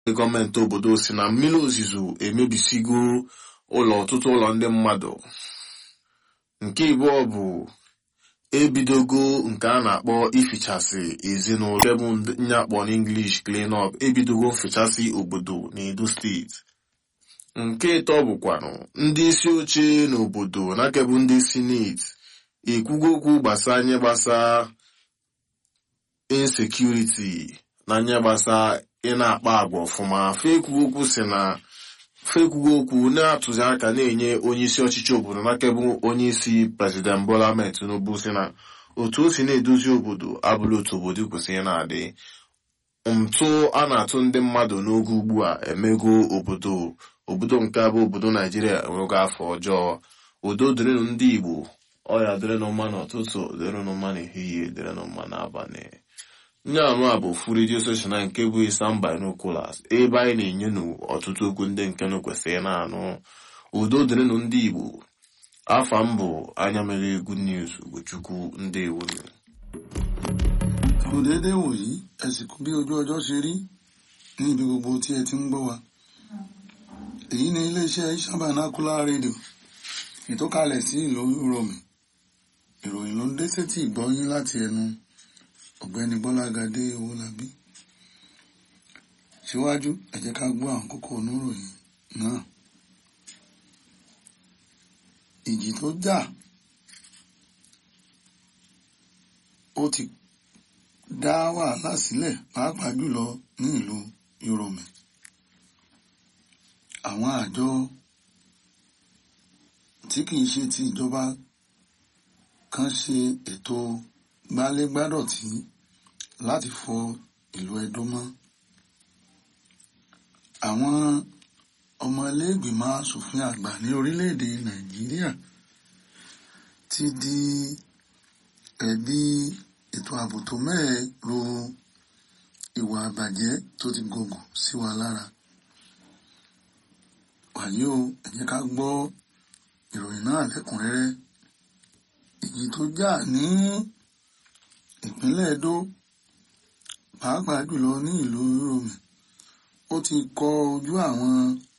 gọọmenti obodo si na mmiri ozuzo emebisigo ụlọ ọtụtụ ụlọ ndị mmadụ nke ịbụọ bụ ebidogo nke a na-akpọ ifichasị ezinụlọ nke bụ nye akpọ n'English clean up ebidogo mfichasị obodo n'Edo steeti nke ịtọ bụkwanụ ndị isi oche n'obodo nakebụ ndị sineti ekwugo okwu gbasa nye gbasa insekuriti na nye gbasa ị na-akpa agwa ọfụma fekwugo okwu si na fekwugo okwu na-atụzi aka na-enye onye isi ọchịchị obodo nakebụ onye isi prezident Bola Ahmed Tinubu si na otu o si na-edozi obodo abụrụ otu obodo kwesịrị na-adị ntụ a na-atụ ndị mmadụ n'oge ugbu a emego obodo obodo nke abụ obodo naijiria enwego afọ ọjọọ udo dịrịnụ ndị igbo ọya dịrịnụ mma n'ụtụtụ dịrịnụ mma n'ehihie dịrịnụ mma n'abalị nye anụ a bụ ofu redio soshal nke bụ Isam Binoculars ebe anyị na-enye nụ ọtụtụ okwu ndị nke nụ kwesịrị na-anụ udo dịrịnụ ndị igbo afa m bụ anya mere good news ugochukwu ndị ewuru kò déédéé wòyí ẹ sì kú bí ojú ọjọ́ ṣe rí ní ibi gbogbo tí ẹ ti ń gbọ́ wa èyí ni iléeṣẹ́ Isam Binocular rédíò ìtọ́kalẹ̀ sí ìlú Uromi ìròyìn ló ń dé sétí ìgbọ́yín láti ẹnu ọ̀gbẹ́ni Bọ́lágadé Owólabí síwájú ẹ jẹ́ ká gbọ́ àwọn kókó oníròyìn náà ìjì tó jà ó ti dá wàhálà sílẹ̀ pàápàá jùlọ ní ìlú Uromi àwọn àjọ tí kìí ṣe ti ìjọba kan ṣe ètò gbálégbádọ̀tí láti fọ ìlú Ẹdó mọ́ àwọn ọmọ iléègbìmọ̀ asòfin àgbà ní orílẹ̀-èdè Nàìjíríà ti di ẹ̀bi ètò ààbò tó mẹ́ẹ̀ ro ìwà àbàjẹ́ tó ti gògùn sí wa lára wàyí o ẹ jẹ́ ká gbọ́ ìròyìn náà lẹ́kùnrẹ́rẹ́ ìjì tó jà ní ìpínlẹ̀ Ẹdó pàápàá jùlọ ní ìlú Uromi ó ti kọ ojú àwọn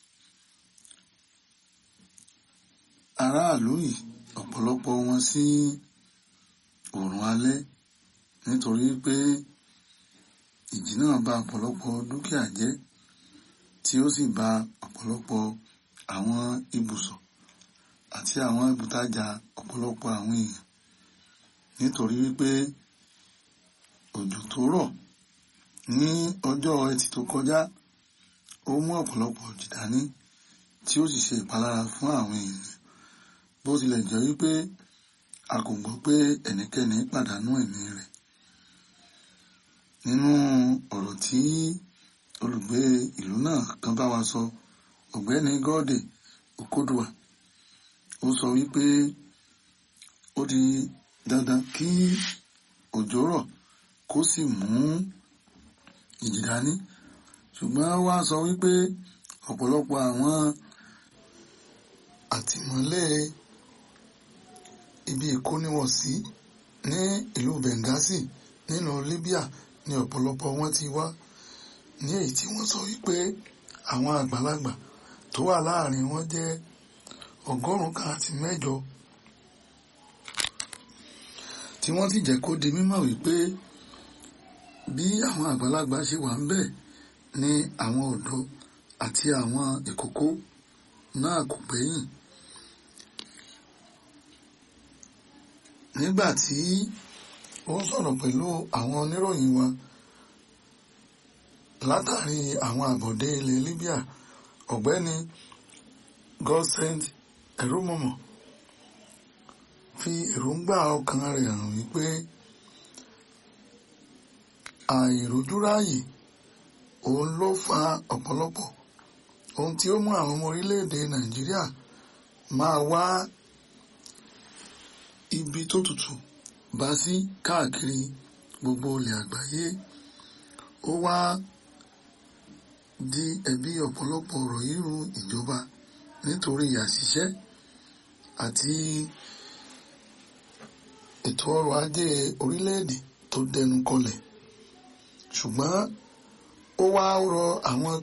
aráàlú yìí ọ̀pọ̀lọpọ̀ wọn sí oòrùn alẹ́ nítorí pé ìjì náà bà ọ̀pọ̀lọpọ̀ dúkìá jẹ́ tí ó sì bà ọ̀pọ̀lọpọ̀ àwọn ibùsọ̀ àti àwọn ibùtajà ọ̀pọ̀lọpọ̀ àwọn èèyàn nítorí wípé òjò tó rọ̀ ní ọjọ́ ẹtì tó kọjá ó mú ọ̀pọ̀lọpọ̀ òjì dání tí ó sì ṣe ìpalára fún àwọn èèyàn bó tilẹ̀ jẹ́ wípé a kò gbọ́ pé ẹnikẹ́ni pàdánù ẹ̀mí rẹ̀ nínú ọ̀rọ̀ tí olùgbé ìlú náà kan bá wa sọ ọ̀gbẹ́ni gọ́ọ̀dè Okoduwa ó sọ wípé ó di dandan kí òjò rọ̀ kó sì mú ìjì dání ṣùgbọ́n wá sọ wípé ọ̀pọ̀lọpọ̀ àwọn àtìmọ́lé ibi ìkóniwọ̀sí ní ìlú Benghazi nínú Libya ní ọ̀pọ̀lọpọ̀ wọn ti wá ní èyí tí wọ́n sọ wípé àwọn àgbàlagbà tó wà láàrin wọn jẹ́ ọgọ́rùn-ún kan àti mẹ́jọ tí wọ́n sì jẹ́ kó di mímọ̀ wípé bí àwọn àgbàlagbà ṣe wà ń bẹ̀ ni àwọn ọ̀dọ́ àti àwọn ìkókó náà kò gbẹ́yìn. nígbà tí ó sọ̀rọ̀ pẹ̀lú àwọn oníròyìn wa látàrí àwọn àbọ̀dé ilẹ̀ Libya ọ̀gbẹ́ni Godsend Erumọmọ fi èròǹgbà ọkàn rẹ̀ hàn wípé àìrójúráyè òun ló fa ọ̀pọ̀lọpọ̀ ohun tí ó mú àwọn ọmọ orílẹ̀-èdè Nàìjíríà máa wá ibi tó tutù bá sí káàkiri gbogbo ilẹ̀ àgbáyé ó wá di ẹ̀bi ọ̀pọ̀lọpọ̀ ọ̀rọ̀ yíru ìjọba nítorí àṣìṣe àti ètò ọrọ̀ ajé orílẹ̀-èdè tó dẹnu kọlẹ̀ ṣùgbọ́n ó wá rọ àwọn